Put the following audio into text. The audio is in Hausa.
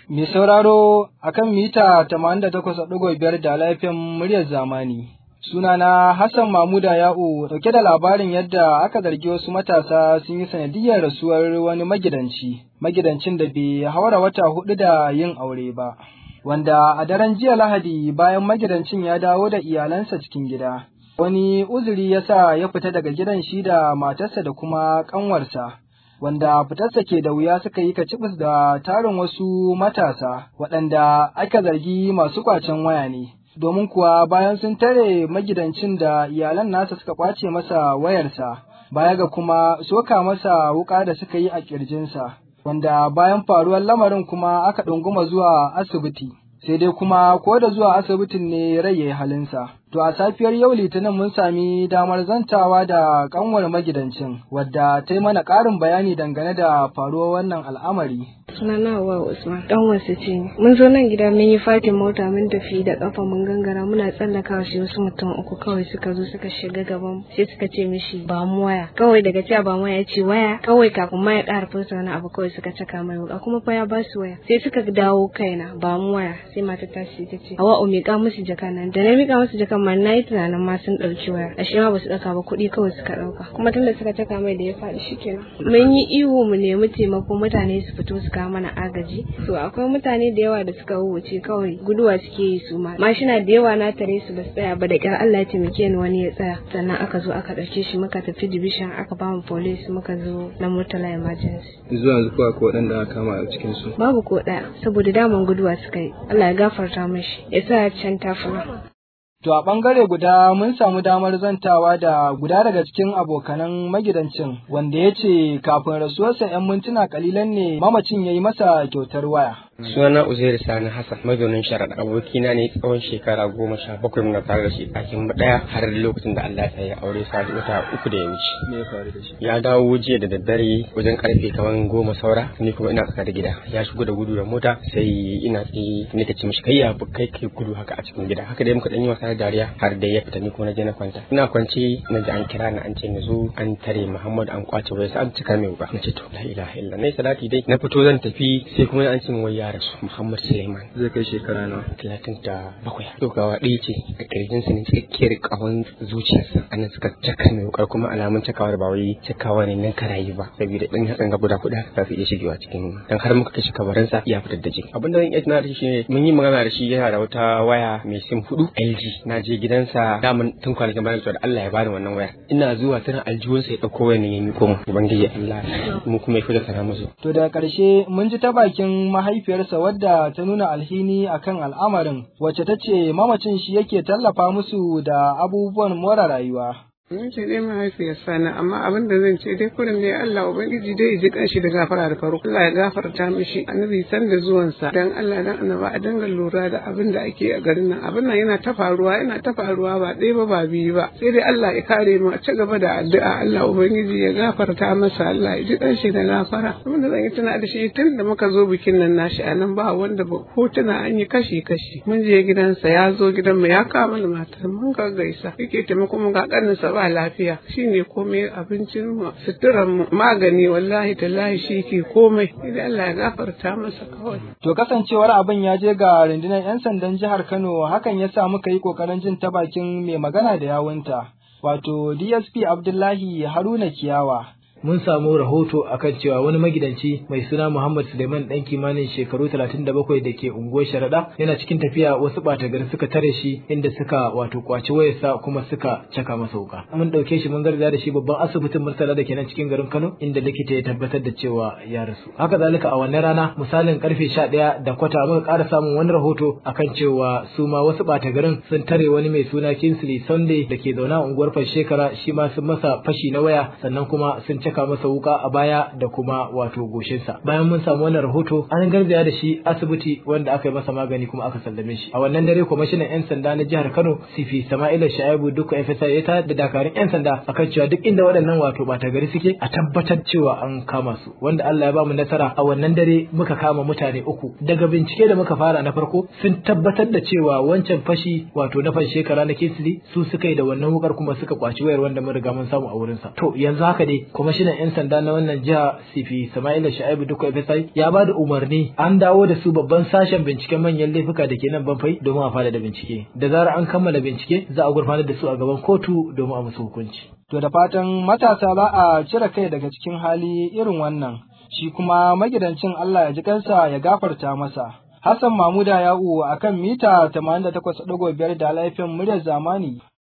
Mai sauraro akan mita 88.5 da laifin muryar zamani. Sunana Hassan Mamuda Ya'u dauke da labarin yadda aka zargi wasu matasa sun yi sanadiyar rasuwar wani magidanci, magidancin da bai haura wata hudu da yin aure ba. Wanda a daren jiya Lahadi bayan magidancin ya dawo da iyalansa cikin gida. Wani uzuri ya sa ya fita daga gidan shi da matarsa da kuma ƙanwarsa. wanda fitarsa ke da wuya suka yi kacibis da tarin wasu matasa waɗanda aka zargi masu kwacen waya ne. Domin kuwa bayan sun tare magidancin da iyalan nasa suka kwace masa wayarsa, baya ga kuma soka masa wuƙa da suka yi a ƙirjinsa, wanda bayan faruwar lamarin kuma aka ɗunguma zuwa asibiti. Sai dai kuma ko da zuwa asibitin ne rai ya yi halinsa. To a safiyar yau Litinin mun sami damar zantawa da kanwar magidancin wadda ta yi mana ƙarin bayani dangane da faruwar wannan al'amari. Sunana wa Usman dan wasu ce mun zo nan gida mun yi fatin mota mun tafi da kafa mun gangara muna tsallaka shi wasu mutum uku kawai suka zo suka shiga gaban sai suka ce mishi ba mu waya kawai daga cewa ba mu waya ce waya kawai kafin ma ya ƙara furta wani abu kawai suka caka mai wuka kuma fa ya ba su waya sai suka dawo kaina ba mu waya sai mata ta ce ta ce hawa o miƙa musu jaka nan da na miƙa musu jakan ma na yi tunanin ma sun ɗauki waya ashe ma ba su ɗauka ba kuɗi kawai suka ɗauka kuma tunda suka caka mai da ya faɗi shikenan mun yi ihu mu nemi taimako mutane su fito su kawo mana agaji to akwai mutane da yawa da suka wuce kawai guduwa suke yi su ma mashina da yawa na tare su ba su tsaya ba da kyar Allah ya taimake ni wani ya tsaya sannan aka zo aka ɗauke shi muka tafi division aka ba mu police muka zo na murtala emergency zuwa yanzu kuwa ko waɗanda aka kama a cikin su babu ko ɗaya saboda daman guduwa suka yi Allah ya gafarta mashi ya sa can tafura To a ɓangare guda mun samu damar zantawa da guda daga cikin abokanan magidancin wanda ya ce kafin rasuwarsa 'yan mintuna kalilan ne mamacin ya yi masa kyautar waya. Sunana Uzairu Sani Hassan mazaunin sharaɗa abokina ne tsawon shekara goma sha bakwai muna tare da shi ɗakin ɗaya har lokacin da Allah ya aure sa wata uku da ya wuce. me ya faru da shi Ya dawo jiya da daddare wajen karfe kamar goma saura ni kuma ina tsaka da gida ya shigo da gudu da mota sai ina tsaye ni ta ce mishi kai ya kai kai gudu haka a cikin gida haka dai muka dan yi wasa da dariya har da ya fita ni kuma na je na kwanta ina kwance na ji an kira ni an ce na zo an tare Muhammad an kwace wayarsa an cika mai wuka na ce to la ilaha illa na salati dai na fito zan tafi sai kuma an ce min wai ya rasu Muhammad Suleiman zai kai shekara nawa talatin da bakwai dogawa ɗaya ce a ƙirjinsa ne tsakiyar ƙahon zuciyarsa anan suka caka mai wukar kuma alamun cakawar ba wai cakawa ne nan karayi ba saboda ɗan yatsan ga guda kuɗa za su iya shigewa cikin dan har muka kashe kabarinsa ya fitar da jini abin da zan iya tunawa da shi ne mun yi magana da shi yana da wata waya mai sim hudu LG na je gidansa daman tun kwanakin bayan da Allah ya bani wannan waya ina zuwa tana aljihunsa ya ɗauko wayar ya miko mu ubangiji Allah mu kuma ya fita sana musu To daga ƙarshe mun ji ta bakin mahaifiyarsa wadda ta nuna alhini akan al'amarin wacce ta ce mamacin shi yake tallafa musu da abubuwan more rayuwa. Ni ce dai mahaifiyar sani amma abin da zan ce dai kurin ne Allah ubangiji dai ya ji kanshi da gafara da farko Allah ya gafarta mishi annabi san da zuwansa dan Allah dan annaba a dinga lura da abin da ake a garin nan abin nan yana ta faruwa yana ta faruwa ba ɗaya ba ba biyu ba sai dai Allah ya kare mu a ci gaba da addu'a Allah ubangiji ya gafarta masa Allah ya ji kanshi da gafara abin da zan yi tuna da shi tun da muka zo bikin nan nashi a nan ba wanda ba hotuna an yi kashi kashi mun je gidansa ya zo gidanmu ya kawo mana matar mun ga gaisa yake taimako mu ga kaninsa ba lafiya shine komai abincin mu suturan mu magani wallahi tallahi shi ke komai idan Allah ya gafarta masa kawai To kasancewar abin ya je ga rundunar 'yan sandan jihar Kano hakan ya sa muka yi ƙoƙarin jin ta bakin mai magana da yawunta. Wato DSP Abdullahi Haruna Kiyawa mun samu rahoto akan cewa wani magidanci mai suna Muhammad Suleiman dan kimanin shekaru 37 da ke unguwar Sharada yana cikin tafiya wasu bata gari suka tare shi inda suka wato kwaci wayarsa kuma suka caka masa wuka mun dauke shi mun garza da shi babban asibitin Murtala da ke nan cikin garin Kano inda likita ya tabbatar da cewa ya rasu haka zalika a wannan rana misalin karfe 11 da kwata muka ƙara samun wani rahoto akan cewa su ma wasu bata garin sun tare wani mai suna Kinsley Sunday da ke zaune a unguwar Fashekara shi ma sun masa fashi na waya sannan kuma sun caka masa wuka a baya da kuma wato goshinsa bayan mun samu wannan rahoto an garzaya da shi asibiti wanda aka yi masa magani kuma aka sallame shi a wannan dare kwamishinan yan sanda na jihar Kano Sifi Sama'ila Shaibu duka FSI ya ta da dakarun yan sanda akan cewa duk inda waɗannan wato bata gari suke a tabbatar cewa an kama su wanda Allah ya ba mu nasara a wannan dare muka kama mutane uku daga bincike da muka fara na farko sun tabbatar da cewa wancan fashi wato na fan shekara na Kisli su suka yi da wannan wukar kuma suka kwaci wayar wanda mun riga mun samu a wurinsa to yanzu haka dai kwamishinan kwamishinan 'yan sanda na wannan jiha sifi sama'ila sha'ibu duka FSI ya ba da umarni an dawo da su babban sashen binciken manyan laifuka da ke nan banfai domin a fara da bincike da zarar an kammala bincike za a gurfanar da su a gaban kotu domin a musu hukunci To da fatan matasa za a cire kai daga cikin hali irin wannan, shi kuma magidancin Allah ya ji kansa ya gafarta masa. Hassan Mamuda Ya'u a kan mita 88.5 da laifin muryar zamani